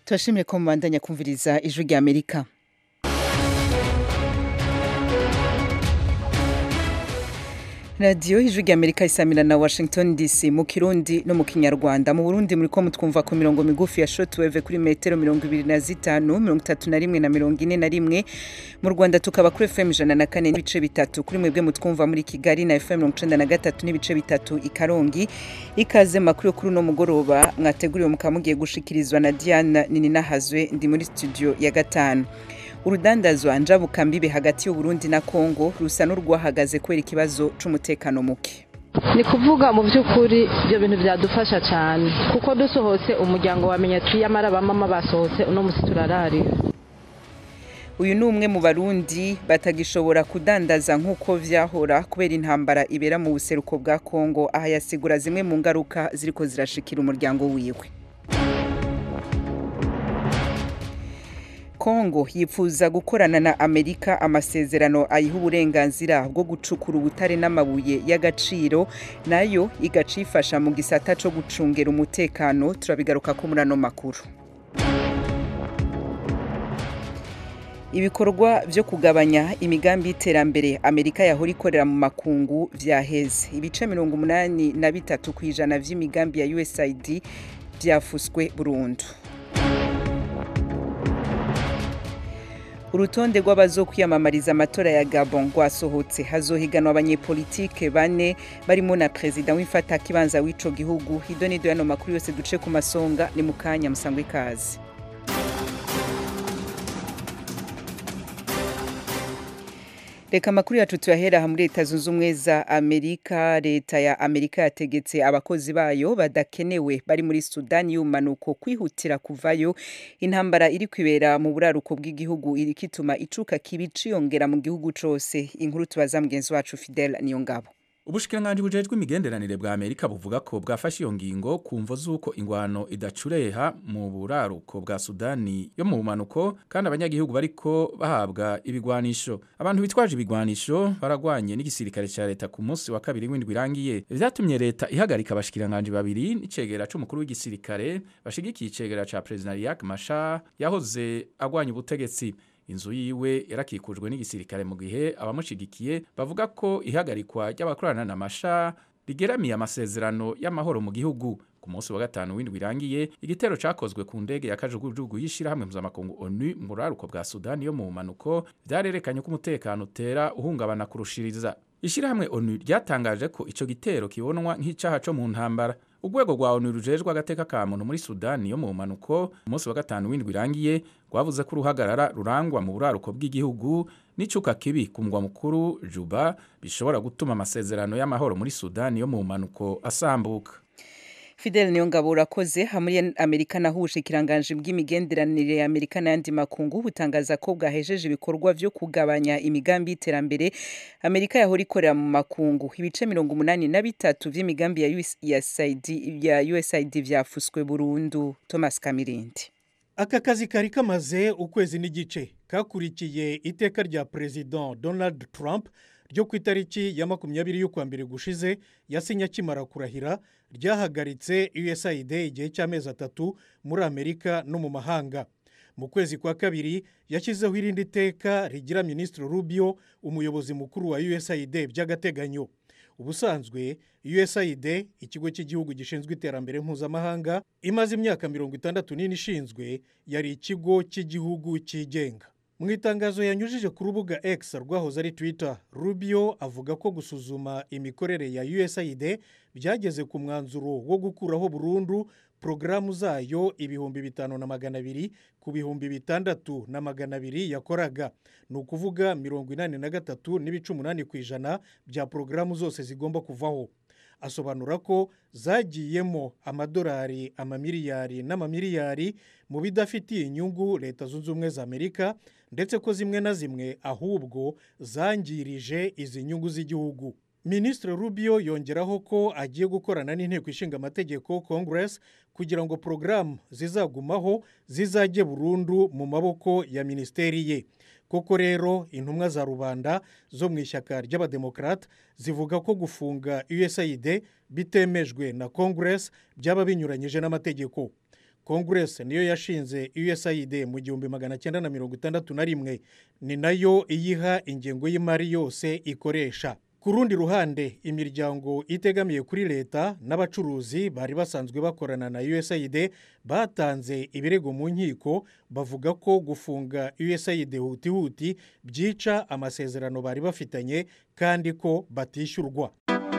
turashimye ko mubandanya kumviriza ijwi rya amerika radiyo ijwi rya amerika isamira na washington dc mu kirundi no mu kinyarwanda mu burundi muri ko mutwumva ku mirongo migufi ya shotweve kuri metero mirongo ibiri na zitanu mirongo itatu na rimwe na mirongo ine na rimwe mu rwanda tukaba kuri fm ijana na kane n'ibice bitatu kuri mwebwe mutwumva muri kigali na fm mirongo icenda na gatatu n'ibice bitatu i karongi ikaze makuru yo kuri uno mugoroba mwateguriwe mukaba mugiye gushikirizwa na diana nininahazwe ndi muri studio ya gatanu urudandazwa njabukambibe hagati y'uburundi na kongo rusa n'urwahagaze kubera ikibazo c'umutekano muke ni kuvuga mu by'ukuri ibyo bintu byadufasha cyane kuko dusohotse umuryango wamenya ati yamara abamama basohotse uno munsi turararira uyu ni umwe mu barundi batagishobora kudandaza nk'uko vyahora kubera intambara ibera mu buseruko bwa kongo aha yasigura zimwe mu ngaruka ziriko zirashikira umuryango wiwe kongo yifuza gukorana na amerika amasezerano ayiha uburenganzira bwo gucukura ubutare n'amabuye y'agaciro nayo igacifasha mu gisata co gucungera umutekano turabigaruka ko muri ano makuru ibikorwa vyo kugabanya imigambi y'iterambere amerika yahora ikorera mu makungu vyaheze ibice mirongo umunani na bitatu ku ijana vy'imigambi ya usaid vyafuswe burundu urutonde rw'abazokwiyamamariza amatora ya gabon rwasohotse hazohiganwa abanyepolitike bane barimo na perezida w'imfatakibanza w'ico gihugu hido nido yano makuru yose duce ku masonga ni mu kanya musangwe ikaze reka amakuru yacu tuyahera aha muri leta zunze ubumwe za amerika leta ya amerika yategetse abakozi bayo badakenewe bari muri sudani y'ubumanuko kwihutira kuvayo intambara iri kwibera mu buraruko bw'igihugu iri kituma icuka kibi ciyongera mu gihugu cose inkuru tubaza mugenzi wacu fidel niyo ngabo ubushikiranganji bujejwe imigenderanire bwa amerika buvuga ko bwafashe iyo ngingo ku mvo z'uko ingwano idacureha mu buraruko bwa sudani yo mu bumanuko kandi abanyagihugu bariko bahabwa ibigwanisho abantu bitwaje ibigwanisho baragwanye n'igisirikare ca leta ku munsi wa kabiri w'indwi irangiye vyatumye leta ihagarika abashikiranganji babiri n'icegera c'umukuru w'igisirikare bashigikiye icegera ca perezida riak mashar yahoze agwanya ubutegetsi inzu yiwe yarakikujwe n'igisirikare mu gihe abamushigikiye bavuga ko ihagarikwa ry'abakorana na masha rigeramiye amasezerano y'amahoro mu gihugu ku munsi wa gatanu w'indwi irangiye igitero cakozwe ku ndege ya kajugujugu y'ishirahamwe mpuzamakungu onu mu buraruko bwa sudani yo mu bumanuko vyarerekanye ko umutekano utera uhungabana kurushiriza ishirahamwe onu ryatangaje ko ico gitero kibonwa nk'icaha co mu ntambara urwego rwa onu rujejwe agateka ka muntu muri sudani yo mu bumanuko umunsi wa gatanu w'indwi irangiye rwavuze ko uruhagarara rurangwa mu buraruko bw'igihugu n'icuka kibi ku mugwa mukuru juba bishobora gutuma amasezerano y'amahoro muri sudani yo mu bumanuko asambuka Fidel Niyongabo urakoze hamuri Amerika naho ubushikiranganje bw'imigenderanire ya Amerika n'ayandi makungu butangaza ko bwahejeje ibikorwa vyo kugabanya imigambi y'iterambere Amerika yahora ikorera mu makungu ibice mirongo umunani na bitatu vy'imigambi ya USAID ya USAID vyafuswe burundu Thomas Kamirindi aka kazi kari kamaze ukwezi n'igice kakurikiye iteka rya perezida Donald Trump ryo ku itariki ya makumyabiri y'ukwa mbere gushize yasinye akimara kurahira ryahagaritse usaid igihe cy'amezi atatu muri amerika no mu mahanga mu kwezi kwa kabiri yashyizeho irindi teka rigira minisitiri rubio umuyobozi mukuru wa usaid by'agateganyo ubusanzwe usaid ikigo cy'igihugu gishinzwe iterambere mpuzamahanga imaze imyaka mirongo itandatu n'ine ishinzwe yari ikigo cy'igihugu cyigenga mu itangazo yanyujije ku rubuga x rwahoze ari twitter rubio avuga ko gusuzuma imikorere ya usaid byageze ku mwanzuro wo gukuraho burundu porogaramu zayo ibihumbi bitanu na magana abiri ku bihumbi bitandatu na magana abiri yakoraga ni ukuvuga mirongo inani na gatatu n'ibice umunani ku ijana bya porogaramu zose zigomba kuvaho asobanura ko zagiyemo amadolari amamiliyari n'amamiliyari mu bidafitiye inyungu leta zunze ubumwe za amerika ndetse ko zimwe na zimwe ahubwo zangirije izi nyungu z'igihugu minisitiri rubio yongeraho ko agiye gukorana n'inteko ishinga amategeko congress kugira ngo porogaramu zizagumaho zizajye burundu mu maboko ya minisiteri ye koko rero intumwa za rubanda zo mu ishyaka ry'abademokarate zivuga ko gufunga usaid bitemejwe na congress byaba binyuranyije n'amategeko kongress niyo yashinze usaid mu gihumbi magana cyenda na mirongo itandatu na rimwe ni nayo iyiha ingengo y'imari yose ikoresha ku rundi ruhande imiryango itegamiye kuri leta n'abacuruzi bari basanzwe bakorana na usaid batanze ibirego mu nkiko bavuga ko gufunga usaid hutihuti byica amasezerano bari bafitanye kandi ko batishyurwa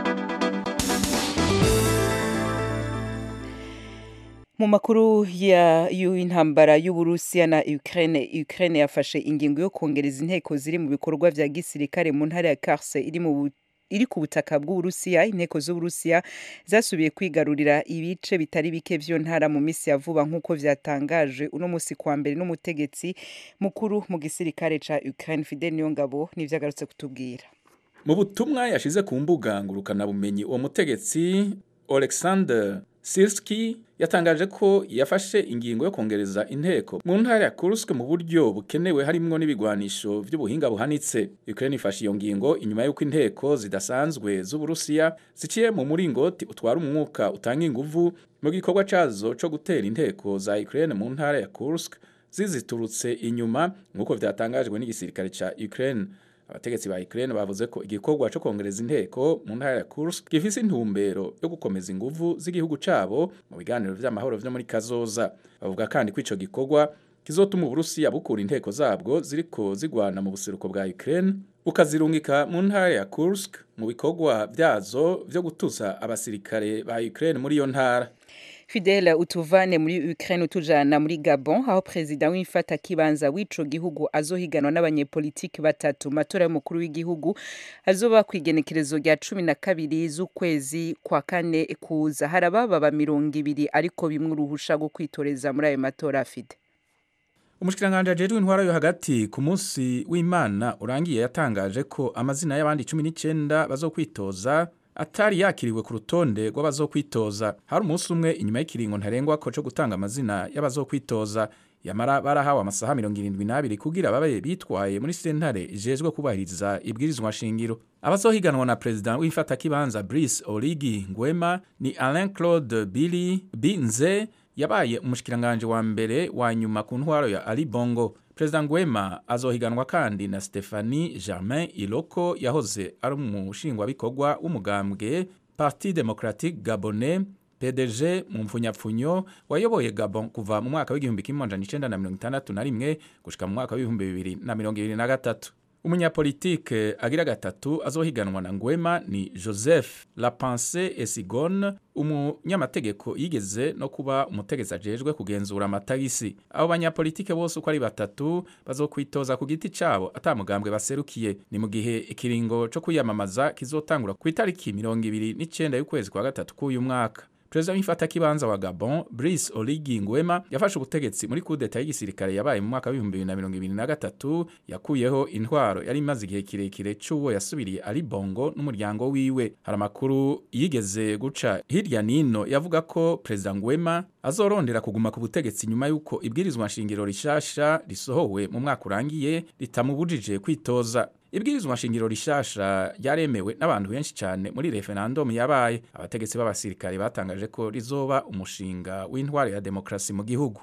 mu makuru y'intambara y'uburusiya na ukraine ukraine yafashe ingingo yo kongereza inteko ziri mu bikorwa vya gisirikare mu ntara ya karse iri mu iri ku butaka bw'uburusiya inteko z'uburusiya zasubiye kwigarurira ibice bitari bike vy'iyo ntara mu minsi ya vuba nk'uko vyatangaje uno musi kwa mbere n'umutegetsi mukuru mu gisirikare ca ukraine fidel niyongabo nivyo agarutse kutubwira mu butumwa yashize ku mbuga ngurukanabumenyi uwo mutegetsi alexander sirski yatangaje ko yafashe ingingo yo kongereza inteko mu ntara ya Kursk mu buryo bukenewe harimwo n'ibigwanisho vy'ubuhinga buhanitse Ukraine ifashe iyo ngingo inyuma y'uko inteko zidasanzwe z'Uburusiya ziciye mu muringoti utwara umwuka utanga inguvu mu gikorwa cazo co gutera inteko za Ukraine mu ntara ya Kursk ziziturutse inyuma nk'uko vyatangajwe n'igisirikare ca Ukraine abategetsi ba Ukraine bavuze ko igikorwa cyo kongereza inteko mu ntara ya Kursk gifise intumbero yo gukomeza inguvu z'igihugu cabo mu biganiro vy'amahoro vyo muri Kazoza bavuga kandi ko ico gikorwa kizotuma Uburusiya bukura inteko zabwo ziriko zigwana mu buseruko bwa Ukraine bukazirungika mu ntara ya Kursk mu bikorwa vyazo vyo gutuza abasirikare ba Ukraine muri iyo ntara Fidel utuvane muri Ukraine utujana muri Gabon aho president w'imfata kibanza w'ico gihugu azohiganwa n'abanyepolitiki batatu matora y'umukuru w'igihugu azoba kwigenekerezo rya cumi na kabiri z'ukwezi kwa kane kuza harababa ba mirongo ibiri ariko bimwe uruhusha rwo kwitoreza muri ayo matora afite umushikiranganje ajejwe intwara yo hagati ku munsi w'Imana urangiye yatangaje ko amazina y'abandi 19 bazokwitoza atari yakiriwe ku rutonde rw'abazokwitoza hari umunsi umwe inyuma y'ikiringo ntarengwa ko cyo gutanga amazina y'abazokwitoza yamara barahawe amasaha mirongo irindwi n'abiri kugira babe bitwaye muri sentare ijejwe kubahiriza ibwirizwa shingiro abazohiganwa na perezida w'ifatakibanza Brice Origi Nguema ni Alain Claude Billy Binze yabaye umushikiranganje wa mbere wa nyuma ku ntwaro ya Ali Bongo Perezida Nguema azohiganwa kandi na Stephanie Germain Iloko yahoze ari umushingwabikorwa w'umugambwe Parti Democratique Gabonais PDG mu mfunyapfunyo wayoboye Gabon kuva mu mwaka w'igihumbi kimwe amajana icenda na mirongo itandatu na rimwe gushika mu mwaka w'ibihumbi bibiri na mirongo ibiri na gatatu umunyapolitike agira gatatu azohiganwa na Nguema ni Joseph Lapense Esigone umunyamategeko yigeze no kuba umutegetsi ajejwe kugenzura amatagisi abo banyapolitike bose uko ari batatu bazokwitoza ku giti cabo atamugambwe baserukiye ni mu gihe ikiringo co kwiyamamaza kizotangura ku itariki mirongo ibiri n'icenda y'ukwezi kwa gatatu k'uyu mwaka perezida w'imfatakibanza wa Gabon Brice Oligui Nguema yafashe ubutegetsi muri kudeta y'igisirikare yabaye mu mwaka w'ibihumbi bibiri na mirongo ibiri na gatatu yakuyeho intwaro yari imaze igihe kirekire c'uwo yasubiriye Ali Bongo n'umuryango wiwe hari amakuru yigeze guca hirya nino yavuga ko perezida Nguema azorondera kuguma ku butegetsi nyuma y'uko ibwirizwa nshingiro rishasha risohowe mu mwaka urangiye ritamubujije kwitoza ibwirizwa nshingiro rishasha ryaremewe n'abantu benshi cyane muri referendum yabaye abategetsi b'abasirikare batangaje ko rizoba umushinga w'intwaro ya demokarasi mu gihugu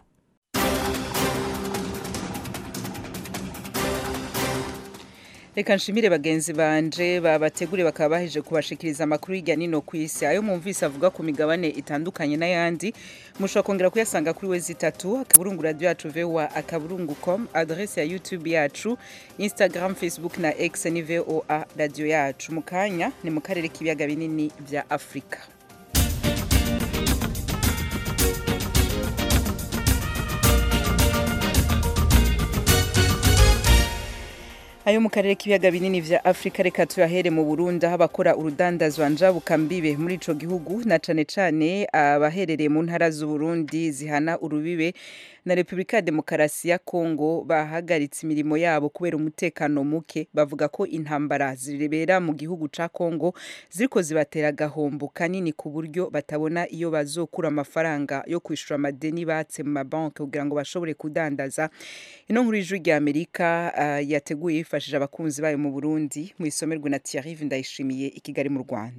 reka nshimire bagenzi banje babategure bakaba baheje kubashikiriza amakuru hirya nino ku isi ayo mwumvise avuga ku migabane itandukanye n'ayandi mushobora kongera kuyasanga kuri we zitatu akaburungu radio yacu voa akaburungu com adresse ya youtube yacu instagram facebook na x ni voa radio yacu mu kanya ni mu karere k'ibiyaga binini vya afurika ayo mu karere k'ibiyaga binini vya afurika reka tuyahere mu burundi aho abakora urudandazwa njabukambibe muri ico gihugu na cane cane abaherereye mu ntara z'uburundi zihana urubibe na repubulika ya demokarasi ya kongo bahagaritse imirimo yabo kubera umutekano muke bavuga ko intambara zirebera mu gihugu ca kongo ziriko zibatera agahombo kanini ku buryo batabona iyo bazokura amafaranga yo kwishura amadeni batse mu mabanki kugira ngo bashobore kudandaza ino nkuru y'ijwi rya amerika uh, yateguye yifashije abakunzi bayo mu burundi mu isomerwe na thierry ndayishimiye i kigali mu rwanda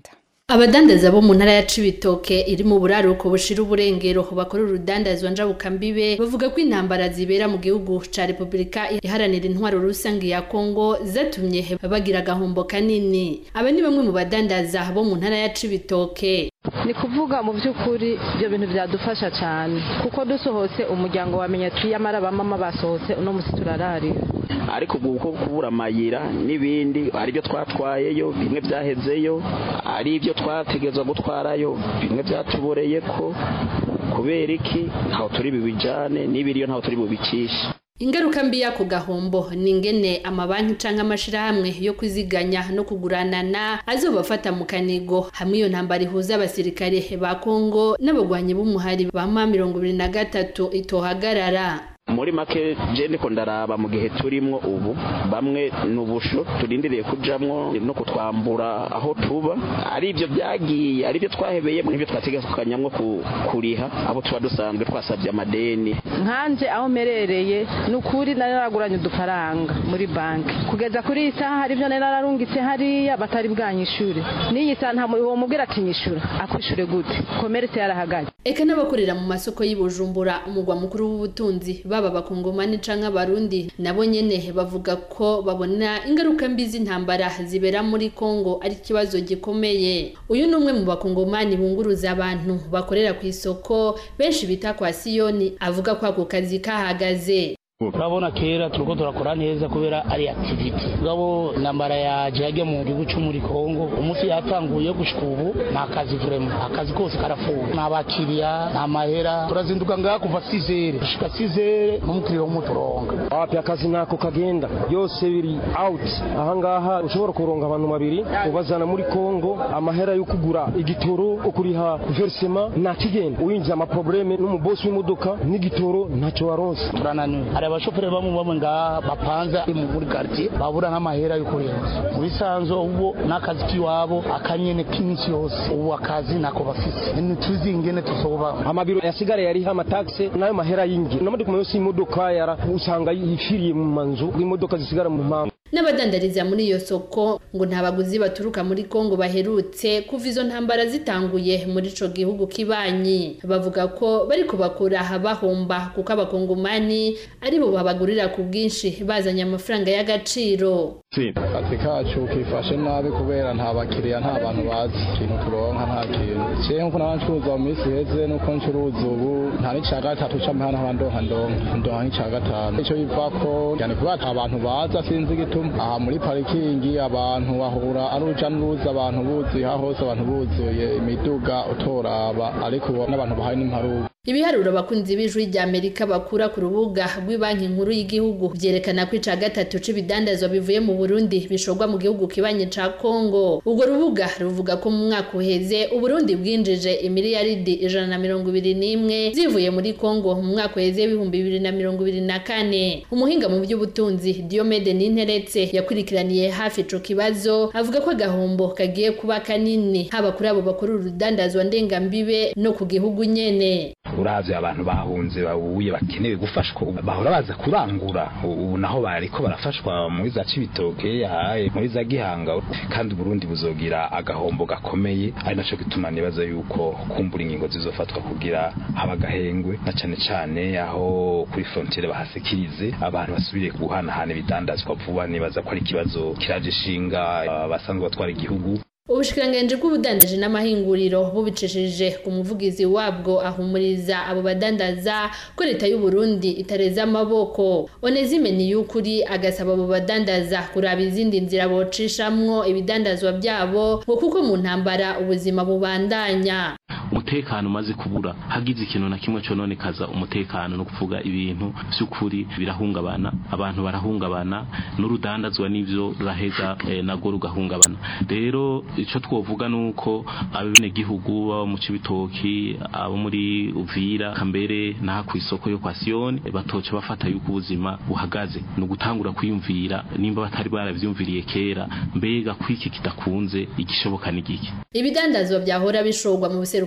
abadandaza bo mu ntara ya cibitoke iri mu buraruko bushira uburengero bakora urudandazwa njabukambibe bavuga ko intambara zibera mu gihugu ca repubulika iharanira intwaro rusange ya kongo zatumye bagira agahombo kanini aba ni bamwe mu badandaza bo mu ntara ya cibitoke ni kuvuga mu by'ukuri ibyo bintu byadufasha cyane kuko dusohotse umuryango wamenya tuyamara bamama basohotse uno munsi turararira ariko ubu uko kubura amayira n'ibindi ari byo twatwayeyo bimwe byahezeyo ari ibyo twategerezwa gutwarayo bimwe byatuboreye ko kubera iki ntaho turi bubijyane n'ibiriyo ntaho turi bubicishe ingaruka mbi y'ako gahombo ni ingene amabanki canke amashirahamwe yo kwiziganya no kuguranana azobafata mu kanigo hamwe iyo ntambara ihuza abasirikare ba kongo n'abagwanyi b'umuhari ba ma mirongo ibiri na gatatu itohagarara muri make je ndiko ndaraba mu gihe turimwo ubu bamwe n'ubusho turindiriye kujamwo no kutwambura aho tuba ari ibyo byagiye ari byo twahebeye n'ibyo twategekanyamwo kuriha abo tuba dusanzwe twasabye amadeni nkanje aho merereye ni ukuri nari naraguranye udufaranga muri banki kugeza kuri iyi saha hari ibyo nari nararungitse hariya batari bwanyishure n'iyi saha nta uwo mubwira ati nyishure akwishure gute komerese yarahagaze eka n'abakorera mu masoko y'Ibujumbura umugwa mukuru w'ubutunzi baba bakongomani canke abarundi nabo nyene bavuga ko babona ingaruka mbi z'intambara zibera muri Kongo ari ikibazo gikomeye uyu ni umwe mu bakongomani bunguruza abantu bakorera ku isoko benshi bita kwa Siyoni avuga ko ako kazi kahagaze urabona kera turiko turakora neza kubera ari activity ngabo nambara yaje yajya mu gihugu cyo muri Kongo umunsi yatanguye gushika ubu nta kazi vraiment akazi kose karafuwe nta bakiriya nta mahera turazinduka ngaha kuva 6 gushika 6 n'umukiriya w'umuturonga wapi akazi nako kagenda byose biri out ahangaha ushobora kuronga abantu babiri ubazana muri Kongo amahera yo kugura igitoro ukuriha versement nta kigenda uyinjira ama probleme n'umubosi w'imodoka n'igitoro ntacyo waronse turananiwe hari abashoferi bamwe bamwe ngaha bapanza mu muri quartier babura nk'amahera yo kurenza muri sanzo ubu n'akazi k'iwabo akanyene k'iminsi yose ubu akazi nako bafise ntituzi ingene tusoba amabiro yasigara yariho amataxe nayo mahera y'ingi n'amaduka yose y'imodoka yara usanga yifiriye mu manzu imodoka zisigara mu mpamvu n'abadandariza muri iyo soko ngo nta baguzi baturuka muri Kongo baherutse kuva izo ntambara zitanguye muri ico gihugu kibanyi bavuga ko bari kubakura bahomba kuko abakongomani ari bo babagurira ku bwinshi bazanye amafaranga y'agaciro akazi kacu kifashe nabi kubera nta bakiriya nta bantu bazi ikintu turonka nta kintu jewe nkuko naba ncuruza mu minsi iheze nuko ncuruza ubu nta n'ica gatatu c'amahana nkaba ndonka ndonka ndonka n'ica gatanu ico bivako cyane kubera ata abantu baza sinzi igituma aha muri parikingi abantu bahura ari uruja n'uruza abantu buzuye aha hose abantu buzuye imiduga utoraba ariko ubu n'abantu bahari n'imparuka ibiharuro abakunzi b'ijwi rya amerika bakura ku rubuga rw'ibanki nkuru y'igihugu byerekana ko ica gatatu c'ibidandazwa bivuye mu burundi bishorwa mu gihugu kibanye ca kongo urwo rubuga ruvuga ko mu mwaka uheze uburundi bwinjije imiliyaridi ijana na mirongo ibiri n'imwe zivuye muri kongo mu mwaka uheze w'ibihumbi bibiri na mirongo ibiri na kane umuhinga mu by'ubutunzi diomede ninteretse yakurikiraniye hafi ico kibazo avuga ko agahombo kagiye kuba kanini haba kuri abo bakora urudandazwa ndengambibe no ku gihugu nyene uravye abantu bahunze babuye bakenewe gufashwa bahora baza kurangura ubu naho bariko barafashwa muri za cibitoke yahaye muri za gihanga kandi Burundi buzogira agahombo gakomeye ari naco gituma nibaza yuko kumbura ingingo zizofatwa kugira haba gahengwe na cane cane aho kuri frontiere bahasekirize abantu basubire guhanahana ibidandazwa vuba nibaza ko ari ikibazo kiraje ishinga basanzwe batwara igihugu ubushikiranganji bw'ubudandaji n'amahinguriro bubicishije ku muvugizi wabwo ahumuriza abo badandaza ko leta y'u Burundi itareza amaboko Onezime Niyukuri agasaba abo badandaza kuraba izindi nzira bocishamwo ibidandazwa byabo ngo kuko mu ntambara ubuzima bubandanya umutekano umaze kubura hagize ikintu na kimwe cononekaza umutekano no kuvuga ibintu by'ukuri birahungabana abantu barahungabana n'urudandazwa n'ivyo ruraheza eh, nago rugahungabana rero ico twovuga nuko abene gihugu abo mu cibitoki abo muri Uvira kambere naha ku isoko yo kwa Sioni batoca bafata yuko ubuzima buhagaze no gutangura kwiyumvira nimba batari baravyumviriye kera mbega kwiki kidakunze igishoboka n'igiki ibidandazwa byahora bishorwa mu buseruko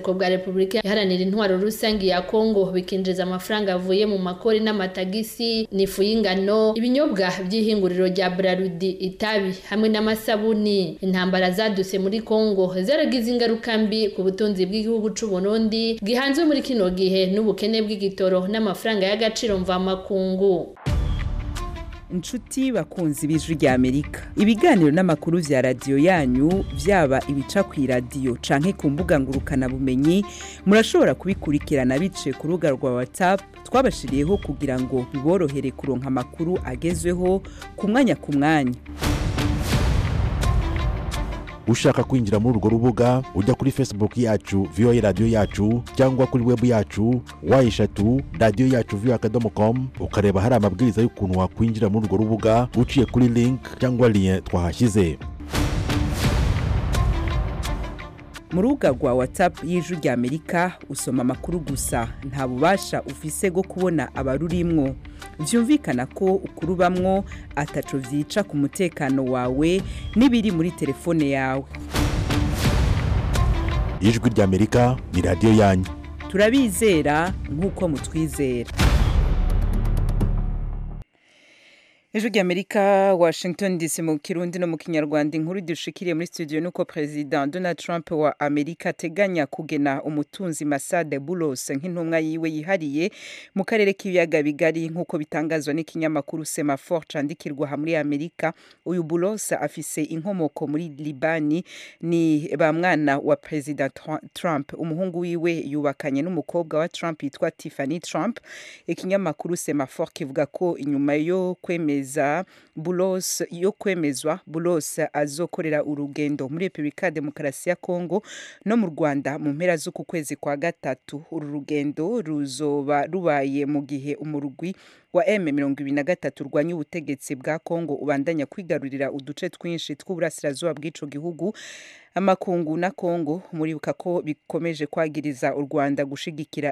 buraruko bwa repubulika iharanira intwaro rusange ya kongo bikinjiza amafaranga avuye mu makori n'amatagisi n'ifu y'ingano ibinyobwa by'ihinguriro rya brarudi itabi hamwe n'amasabuni intambara zaduse muri kongo zaragize ingaruka mbi ku butunzi bw'igihugu c'u Burundi gihanzwe muri kino gihe n'ubukene bw'igitoro n'amafaranga y'agaciro mvamakungu inshuti bakunzi b'ijwi rya amerika ibiganiro n'amakuru vya radiyo yanyu vyaba ibica ku iradiyo canke ku mbuga ngurukanabumenyi murashobora kubikurikirana biciye ku rubuga rwa whatsapp twabashiriyeho kugira ngo biborohere kuronka amakuru agezweho ku mwanya ku mwanya ushaka kwinjira muri urwo rubuga ujya kuri facebook yacu voa radiyo yacu cyangwa kuri webu yacu wa eshatu radiyo yacu voa akadomo com ukareba hari amabwiriza y'ukuntu wakwinjira muri urwo rubuga uciye kuri link cyangwa lien twahashyize mu rubuga rwa whatsapp y'ijwi rya amerika usoma amakuru gusa nta bubasha ufise bwo kubona abarurimwo vyumvikana ko ukurubamwo ataco vyica ku mutekano wawe n'ibiri muri telefone yawe ijwi rya amerika ni radiyo yanyu turabizera nk'uko mutwizera ijwi rya amerika washington dc mu kirundi no mu kinyarwanda inkuru dushikiriye muri studio nuko president donald trump wa amerika ateganya kugena umutunzi masade bulos nk'intumwa yiwe yihariye mu karere k'ibiyaga bigari nk'uko bitangazwa n'ikinyamakuru semafor candikirwa aha muri amerika uyu bulos afise inkomoko muri libani ni ba mwana wa president trump umuhungu wiwe yubakanye n'umukobwa wa trump yitwa tiffany trump ikinyamakuru semafor kivuga ko inyuma yo kwemeza kwemeza bulos yo kwemezwa bulos azokorera urugendo muri repubulika ya demokarasi ya kongo no mu rwanda mu mpera z'uku kwezi kwa gatatu uru rugendo ruzoba rubaye mu gihe umurugwi wa M23 urwanya ubutegetsi bwa Kongo ubandanya kwigarurira uduce twinshi tw'uburasirazuba bw'ico gihugu amakungu na Kongo muribuka ko bikomeje kwagiriza u Rwanda gushigikira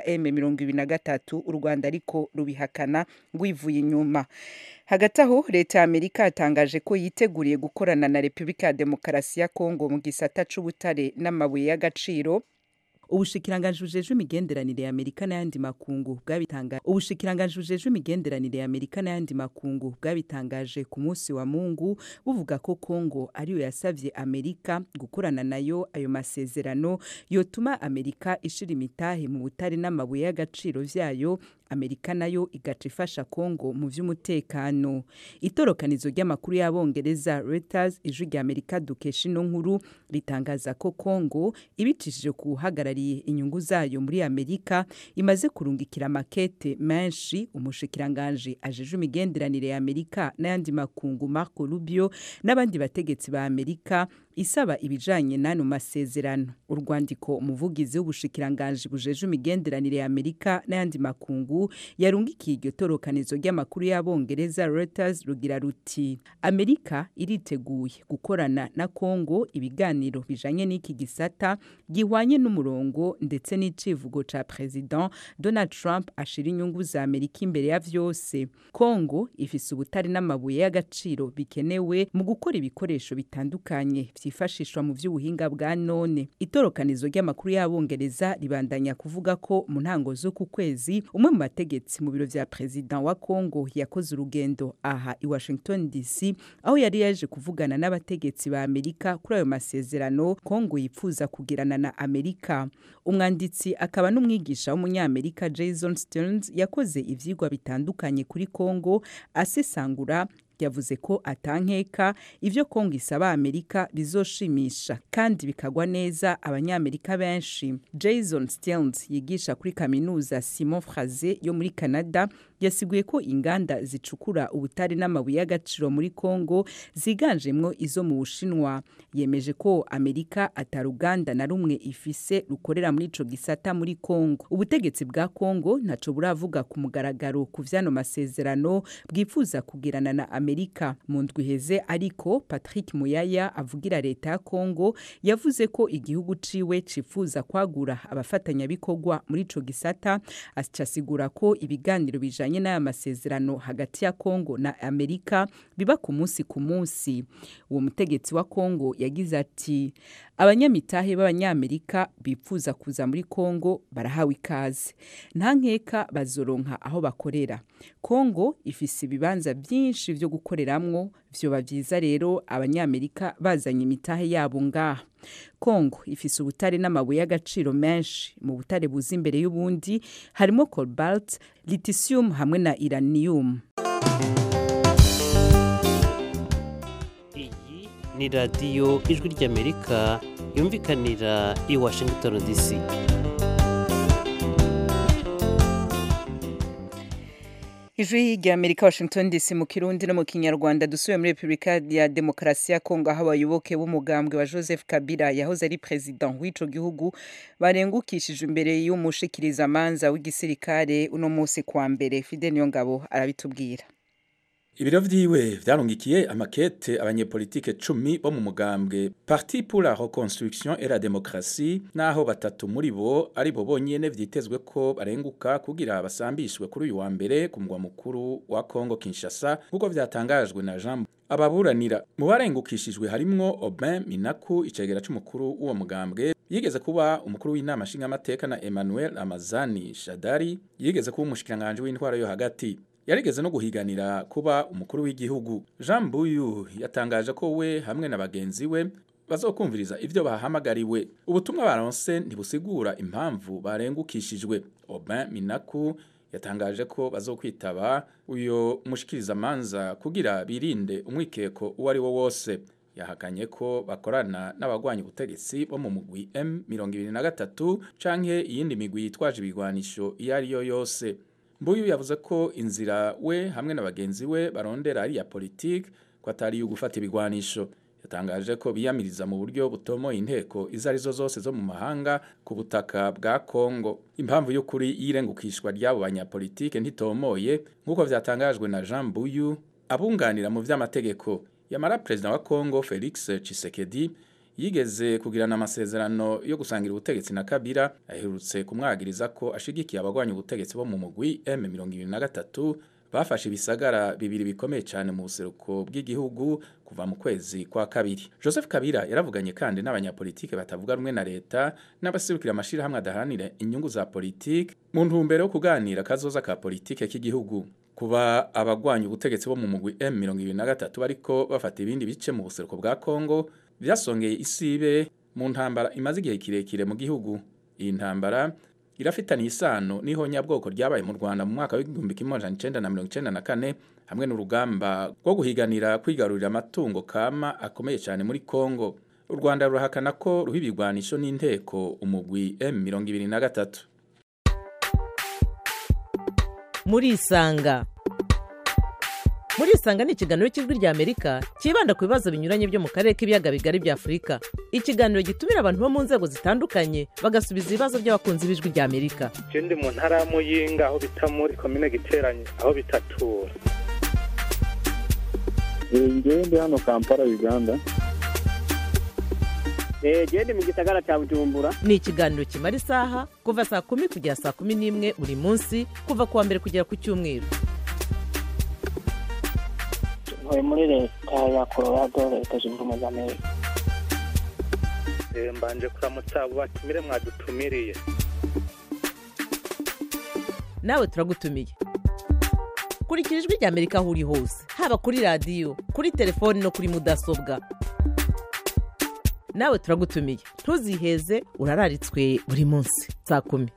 M23 u Rwanda ariko rubihakana rwivuye inyuma hagati aho leta ya amerika yatangaje ko yiteguriye gukorana na repubulika ya demokarasi ya kongo mu gisata c'ubutare n'amabuye y'agaciro ubushikiranganji bujejwe imigenderanire ya amerika n'ayandi makungu bwabitangaje ubushikiranganji bujejwe imigenderanire ya amerika n'ayandi makungu bwabitangaje ku munsi wa mungu buvuga ko kongo ariyo yasavye amerika gukorana nayo ayo masezerano yotuma amerika ishira imitahe mu butare n'amabuye y'agaciro vyayo amerika nayo igaca ifasha kongo mu vy'umutekano itorokanizo ry'amakuru y'abongereza reuters ijwi rya amerika dukesha ino nkuru ritangaza ko kongo ibicishije ku uhagarariye inyungu zayo muri amerika imaze kurungikira makete menshi umushikiranganji ajejwe imigenderanire ya amerika n'ayandi makungu marco rubio n'abandi bategetsi ba amerika isaba ibijanye n'ano masezerano urwandiko umuvugizi w'ubushikiranganji bujejwe imigenderanire ya amerika n'ayandi makungu yarungikiye iryo torokanizo ry'amakuru y'abongereza reuters rugira ruti amerika iriteguye gukorana na kongo ibiganiro bijanye n'iki gisata gihwanye n'umurongo ndetse n'icivugo ca president donald trump ashira inyungu za amerika imbere ya vyose kongo ifise ubutari n'amabuye y'agaciro bikenewe mu gukora ibikoresho bitandukanye vyifashishwa mu vy'ubuhinga bwa none itorokanizo ry'amakuru y'abongereza ribandanya kuvuga ko mu ntango z'uku kwezi umwe mu bategetsi mu biro vya president wa kongo yakoze urugendo aha i washington dc aho yari yaje kuvugana n'abategetsi ba amerika kuri ayo masezerano kongo yipfuza kugirana na amerika umwanditsi akaba n'umwigisha w'umunyamerika jason stearns yakoze ivyigwa bitandukanye kuri kongo asesangura yavuze ko atankeka ivyo kongo isaba amerika bizoshimisha kandi bikagwa neza abanyamerika benshi jason stearns yigisha kuri kaminuza simon fraze yo muri canada yasiguye ko inganda zicukura ubutare n'amabuye y'agaciro muri kongo ziganjemwo izo mu bushinwa yemeje ko amerika ataruganda na rumwe ifise rukorera muri ico gisata muri kongo ubutegetsi bwa kongo ntaco buravuga ku mugaragaro ku vyano masezerano bwifuza kugirana na amerika mu ndwi iheze ariko patrick muyaya avugira leta ya kongo yavuze ko igihugu ciwe cifuza kwagura abafatanyabikorwa muri ico gisata asigura ko ibiganiro bijanye bijanye n'aya masezerano hagati ya Kongo na Amerika biba ku munsi ku munsi uwo mutegetsi wa Kongo yagize ati abanyamitahe b'abanyamerika bipfuza kuza muri kongo barahawe ikaze nta nkeka bazoronka aho bakorera kongo ifise ibibanza byinshi vyo gukoreramwo vyoba vyiza rero abanyamerika bazanye imitahe yabo ngaha kongo ifise ubutare n'amabuye y'agaciro menshi mu butare buza imbere y'ubundi harimo cobalt lithium hamwe na iranium iyi ni radiyo ijwi ry'amerika yumvikanira i washington dc ijwi rya amerika washington dc mu kirundi no mu kinyarwanda dusubiye muri repubulika ya demokarasi ya kongo aho abayoboke b'umugambwe wa joseph kabila yahoze ari perezida w'ico gihugu barengukishije imbere y'umushikirizamanza w'igisirikare uno munsi kwa mbere fide niyo ngabo arabitubwira ibiro vyiwe vyarungikiye amakete abanyepolitike cumi bo mu mugambwe parti pour la reconstruction et la démocratie naho batatu muri bo ari bo bonyene vyitezwe ko barenguka kugira basambishwe kuri uyu wa mbere ku mugwa mukuru wa Congo Kinshasa nk'uko vyatangajwe na Jean ababuranira mu barengukishijwe harimwo Aubin Minaku icegera c'umukuru w'uwo mugambwe yigeze kuba umukuru w'inama nshingamateka na Emmanuel Amazani Shadari yigeze kuba umushikiranganje w'intwaro yo hagati yarigeze no guhiganira kuba umukuru w'igihugu Jean Buyu yatangaje ko we hamwe na bagenzi we bazokumviriza ivyo bahamagariwe ubutumwa baronse ntibusigura impamvu barengukishijwe Aubin Minaku yatangaje ko bazokwitaba uyo mushikirizamanza kugira birinde umwikeko uwo ari wo wose yahakanye ko bakorana n'abagwanya ubutegetsi bo mu mugwi M23 canke iyindi migwi yitwaje ibigwanisho iyo ari yo yose Mbuyu yavuze ko inzira we hamwe na bagenzi we barondera ari ya politike ko atari yo gufata ibigwanisho yatangaje ko biyamiriza mu buryo butomo inteko izo arizo zose zo mu mahanga ku butaka bwa Kongo impamvu y'ukuri y'irengukishwa ry'abo banyapolitike ntitomoye nk'uko vyatangajwe na Jean Mbuyu abunganira mu vy'amategeko yamara perezida wa Kongo Felix Tshisekedi yigeze kugirana amasezerano yo gusangira ubutegetsi na Kabila aherutse kumwagiriza ko ashigikiye abagwanya ubutegetsi bo mu mugwi M23 bafashe ibisagara bibiri bikomeye cyane mu buseruko bw'igihugu kuva mu kwezi kwa kabiri Joseph Kabila yaravuganye kandi n'abanyapolitike batavuga rumwe na leta n'abasirukira amashirahamwe adaharanira inyungu za politike mu ntumbero yo kuganira kazoza ka politike k'igihugu kuba abagwanya ubutegetsi bo mu mugwi M23 bariko bafata ibindi bice mu buseruko bwa Kongo byasongeye isibe mu ntambara imaze igihe kirekire mu gihugu iyi ntambara irafitaniye isano n'ihonyabwoko ryabaye mu Rwanda mu mwaka w'igihumbi kimwe amajana icenda na mirongo icenda na kane hamwe n'urugamba rwo guhiganira kwigarurira amatungo kama akomeye cyane muri Kongo u Rwanda rurahakana ko ruha ibigwanisho n'inteko umugwi M23 muri isanga muri isanga ni ikiganiro cy'ijwi rya amerika cyibanda ku bibazo binyuranye byo mu karere k'ibiyaga bigari bya afurika ikiganiro gitumira abantu bo mu nzego zitandukanye bagasubiza ibibazo by'abakunzi b'ijwi rya amerika je ndi mu ntara ya muyinga aho bita muri komine giteranye aho bitatura ngewe ndi hano kampala uganda genda mu gisagara cya bujumbura ni ikiganiro kimara isaha kuva saa kumi kugera saa kumi n'imwe buri munsi kuva ku wa mbere kugera ku cyumweru ntuye muri leta ya colorado leta zunze ubumwe za amerika mbanje kuramutsa abo batumire mwadutumiriye nawe turagutumiye kurikira ijwi rya amerika aho uri hose haba kuri radiyo kuri telefoni no kuri mudasobwa nawe turagutumiye ntuziheze urararitswe buri munsi saa kumi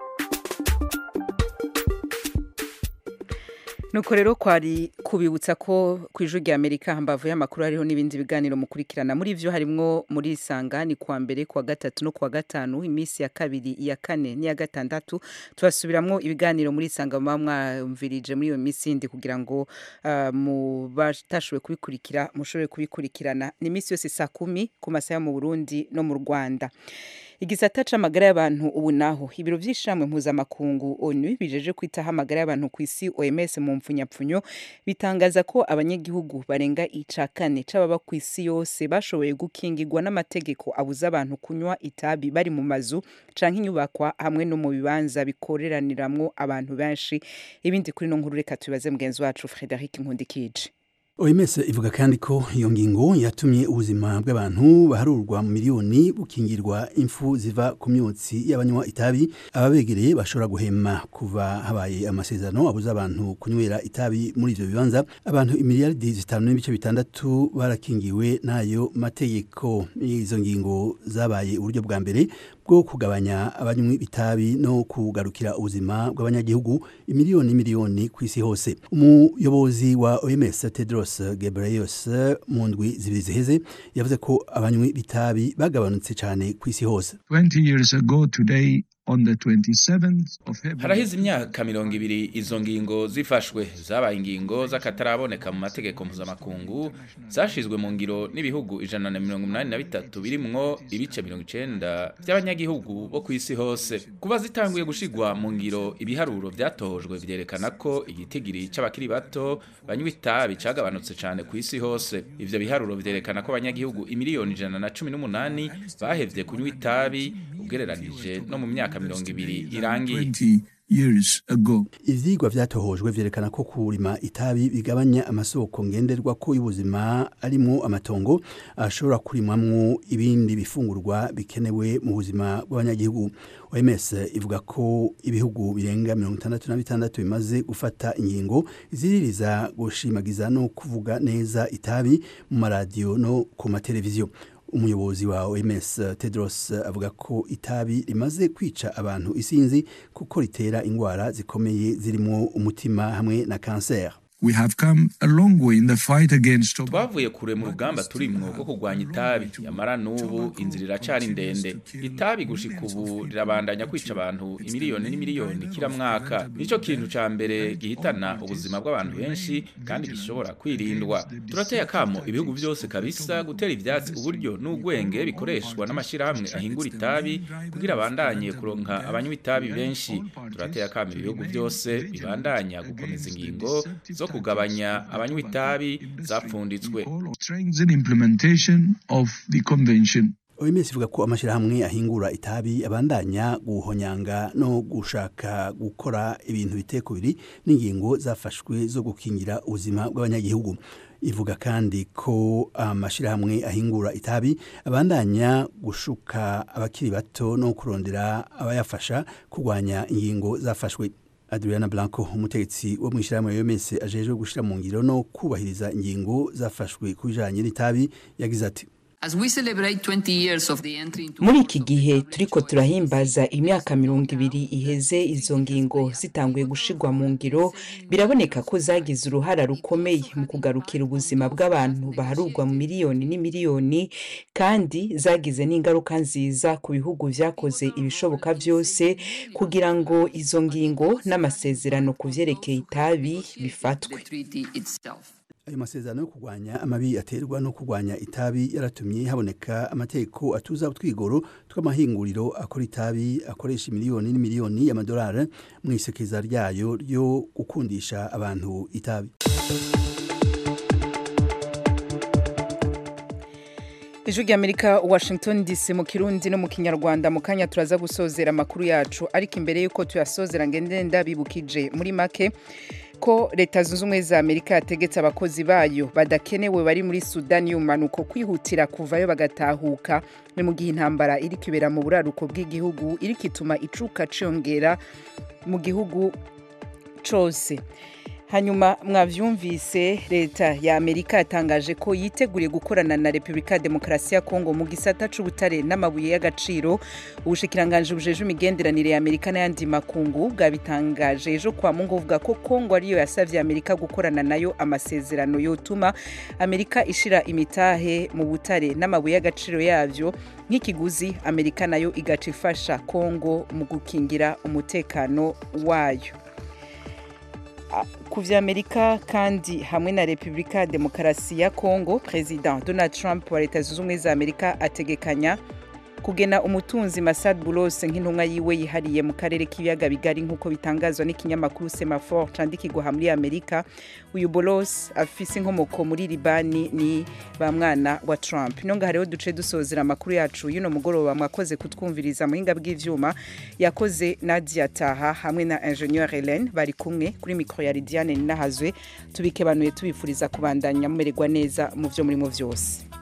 nuko rero kwari kubibutsa ko ku ijwi rya amerika hambavu y'amakuru hariho n'ibindi biganiro mukurikirana muri byo harimwo muri isanga ni kuwa mbere kuwa gatatu no kuwa gatanu iminsi ya kabiri iya kane n'iya gatandatu tubasubiramwo ibiganiro muri isanga muba mwumvirije muri iyo minsi yindi kugira ngo uh, mu batashoboye kubikurikira mushobore kubikurikirana ni iminsi yose saa kumi ku masaha yo mu burundi no mu rwanda igisata c'amagara y'abantu ubu naho ibiro vy'ishamwe mpuzamakungu onu bijeje kwitaho amagara y'abantu ku isi oms mu mpfunyapfunyo bitangaza ko abanyagihugu barenga ica kane c'ababa ku isi yose bashoboye gukingirwa n'amategeko abuza abantu kunywa itabi bari mu mazu canke inyubakwa hamwe no mu bibanza bikoreraniramwo abantu benshi ibindi kuri no nkuru reka tubibaze mugenzi wacu frederic nkundikije OMS ivuga kandi ko iyo ngingo yatumye ubuzima bw'abantu baharurwa mu miliyoni bukingirwa imfu ziva ku myotsi y'abanywa itabi ababegereye bashobora guhema kuva habaye amasezerano abuza abantu kunywera itabi muri ivyo bibanza abantu imiliyaridi zitanu n'ibice bitandatu barakingiwe n'ayo mategeko izo ngingo zabaye uburyo bwa mbere bwo kugabanya abanywi bitabi no kugarukira ubuzima bw'abanyagihugu imiliyoni miliyoni ku isi hose umuyobozi wa OMS Tedros Ghebreyesus mu ndwi zibiri ziheze yavuze ko abanywi bitabi bagabanutse cyane ku isi hose 20 years ago today on the 27th of February harahize imyaka mirongo ibiri izo ngingo zifashwe zabaye ingingo z'akataraboneka mu mategeko mpuzamakungu zashizwe mu ngiro n'ibihugu ijana na mirongo inani na bitatu birimwo ibice mirongo icenda by'abanyagihugu bo ku isi hose kuba zitanguye gushigwa mu ngiro ibiharuro vyatojwe vyerekana ko igitigiri c'abakiri bato banywa itabi cagabanutse cane ku isi hose ivyo biharuro vyerekana ko abanyagihugu imiliyoni ijana na cumi n'umunani bahevye kunywa itabi ugereranije no mu myaka mirongo ibiri irangiye years ago ivyigwa vyatohojwe vyerekana ko kurima itabi bigabanya amasoko ngenderwa ko y'ubuzima arimwo amatongo ashobora kurimamwo ibindi bifungurwa bikenewe mu buzima bw'abanyagihugu OMS ivuga ko ibihugu birenga mirongo itandatu na bitandatu bimaze gufata ingingo ziririza gushimagiza no kuvuga neza itabi mu maradiyo no ku mateleviziyo umuyobozi wa OMS Tedros avuga ko itabi rimaze kwica abantu isinzi kuko ritera ingwara zikomeye zirimo umutima hamwe na kanseri we have come a long way in the fight against twavuye kure mu rugamba turimwo rwo kurwanya itabi yamara n'ubu inzira iracari ndende itabi gushika ubu rirabandanya kwica abantu imiliyoni n'imiliyoni kila mwaka nico kintu ca mbere gihitana ubuzima bw'abantu benshi kandi gishobora kwirindwa turateye akamo ibihugu vyose kabisa gutera ivyatsi uburyo n'ugwenge bikoreshwa n'amashirahamwe ahingura itabi kugira abandanye kuronka abanywa itabi benshi turateye akamo ibihugu vyose bibandanya gukomeza ingingo zo kugabanya abanywa itabi zapfunditswe OMS ivuga ko amashirahamwe ahingura itabi abandanya guhonyanga no gushaka gukora ibintu bitekubiri n'ingingo zafashwe zo gukingira ubuzima bw'abanyagihugu ivuga kandi ko amashirahamwe ahingura itabi abandanya gushuka abakiri bato no kurondera abayafasha kurwanya ingingo zafashwe Adriana Blanco umutegetsi wo mu ishyirahamwe OMS ajejwe gushira mu ngiro no kubahiriza ingingo zafashwe ku bijanye n'itabi yagize ati muri iki gihe turiko turahimbaza imyaka mirongo ibiri iheze izo ngingo zitanguye gushirwa mu ngiro biraboneka ko zagize uruhara rukomeye mu kugarukira ubuzima bw'abantu baharurwa mu miliyoni n'imiliyoni kandi zagize n'ingaruka nziza ku bihugu vyakoze ibishoboka vyose kugira ngo izo ngingo n'amasezerano ku vyerekeye itabi bifatwe ayo masezerano yo kurwanya amabi aterwa no kurwanya itabi yaratumye haboneka amategeko atuza utwigoro tw'amahinguriro akora itabi akoresha miliyoni n'imiliyoni y'amadolari mu isekeza ryayo ryo gukundisha abantu itabi ijwi ry'amerika washington dc mu kirundi no mu kinyarwanda mu kanya turaza gusozera amakuru yacu ariko imbere y'uko tuyasozera ngende ndabibukije muri make ko leta zunze ubumwe za amerika yategetse abakozi bayo badakenewe bari muri sudani y'umanuko kwihutira kuvayo bagatahuka ni mu gihe intambara iri kwibera mu buraruko bw'igihugu iri kituma icuka ciyongera mu gihugu cose hanyuma mwavyumvise leta ya amerika yatangaje ko yiteguriye gukorana na repubulika ya demokarasi ya kongo mu gisata c'ubutare n'amabuye y'agaciro ubushikiranganje bujeje imigenderanire ya amerika n'ayandi makungu bwabitangaje ejo kwa mungu buvuga ko kongo ariyo yasavye amerika gukorana nayo amasezerano yotuma amerika ishira imitahe mu butare n'amabuye y'agaciro yavyo nk'ikiguzi amerika nayo igaca ifasha kongo mu gukingira umutekano wayo ku vya amerika kandi hamwe na repubulika ya demokarasi ya kongo perezida donald trump wa leta zunze ubumwe za amerika ategekanya kugena umutunzi Masad Boulos nk'intumwa yiwe yihariye mu karere k'ibiyaga bigari nk'uko bitangazwa n'ikinyamakuru Semaphore candikirwa muri Amerika uyu Boulos afise inkomoko muri Libani ni ba mwana wa Trump ino ngaha rero duce dusozera amakuru yacu y'uno mugoroba mwakoze kutwumviriza muhinga bw'ivyuma yakoze Nadia Taha hamwe na ingénieur Hélène bari kumwe kuri micro ya Lidiane Ninahazwe tubikebanuye tubifuriza kubandanya mumererwa neza mu vyo murimo vyose